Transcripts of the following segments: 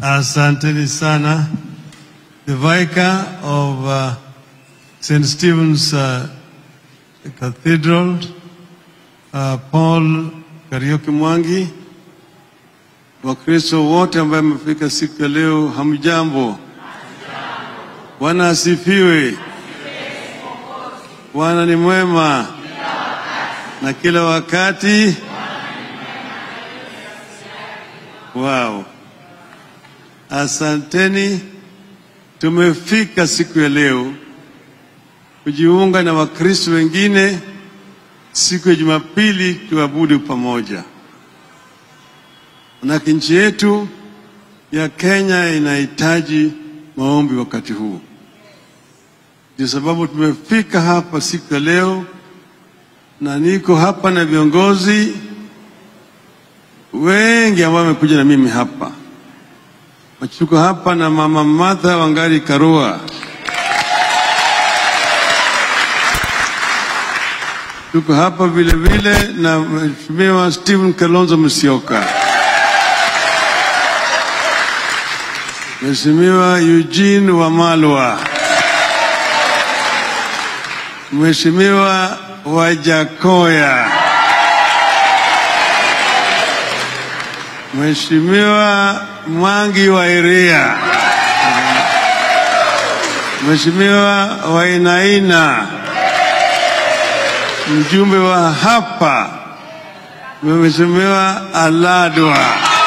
Asanteni sana. The Vicar of uh, St. Stephen's uh, Cathedral, uh, Paul Karioki Mwangi, Wakristo wote ambaye wamefika siku ya leo, hamjambo? Bwana asifiwe. Bwana ni mwema na kila wakati. Wow. Asanteni, tumefika siku ya leo kujiunga na Wakristo wengine siku ya Jumapili tuabudu pamoja. Manake nchi yetu ya Kenya inahitaji maombi wakati huu. Ndio sababu tumefika hapa siku ya leo, na niko hapa na viongozi wengi ambao wamekuja na mimi hapa. Tuko hapa na Mama Martha Wangari Karua, tuko hapa vile vile na Mheshimiwa Stephen Kalonzo Musyoka, Mheshimiwa Eugene Wamalwa, Mheshimiwa Wajakoya, Mheshimiwa Mwangi wa Iria, Mheshimiwa Wainaina, mjumbe wa hapa, Mheshimiwa Aladwa.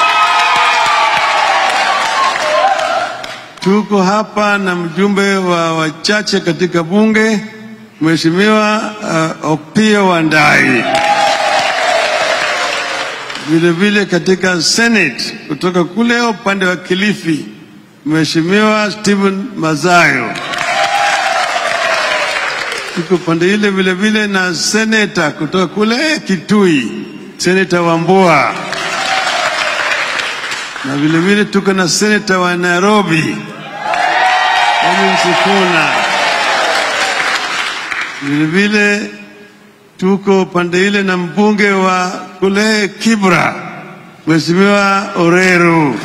Tuko hapa na mjumbe wa wachache katika bunge, Mheshimiwa uh, Opiyo Wandayi vile vile katika Senate kutoka kule upande wa Kilifi, Mheshimiwa Stephen Mazayo. Tuko pande ile vile vile na seneta kutoka kule Kitui, Seneta Wambua, na vile vile tuko na seneta wa Nairobi Edwin Sifuna. Vile vile tuko pande ile na mbunge wa kule Kibra, Mheshimiwa Oreru.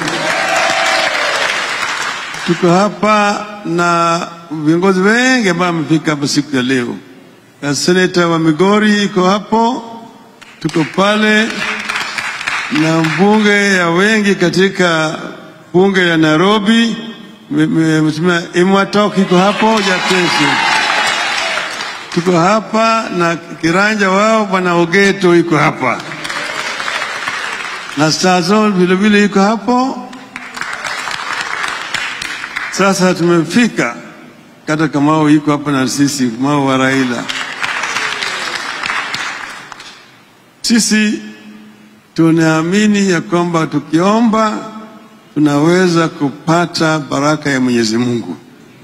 Tuko hapa na viongozi wengi ambao wamefika hapa siku ya leo. Na seneta wa Migori iko hapo, tuko pale na mbunge ya wengi katika bunge ya Nairobi, Mheshimiwa Imwatok iko hapo Jatesi tuko hapa na kiranja wao bwana Ogeto iko hapa na Stazo vile vile iko hapo. Sasa tumefika kata Kamau iko hapa na sisi, Kamau wa Raila. Sisi tunaamini ya kwamba tukiomba tunaweza kupata baraka ya Mwenyezi Mungu.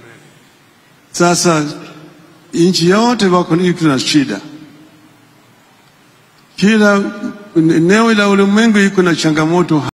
Sasa nchi yote wako na shida, kila eneo la ulimwengu iko na changamoto.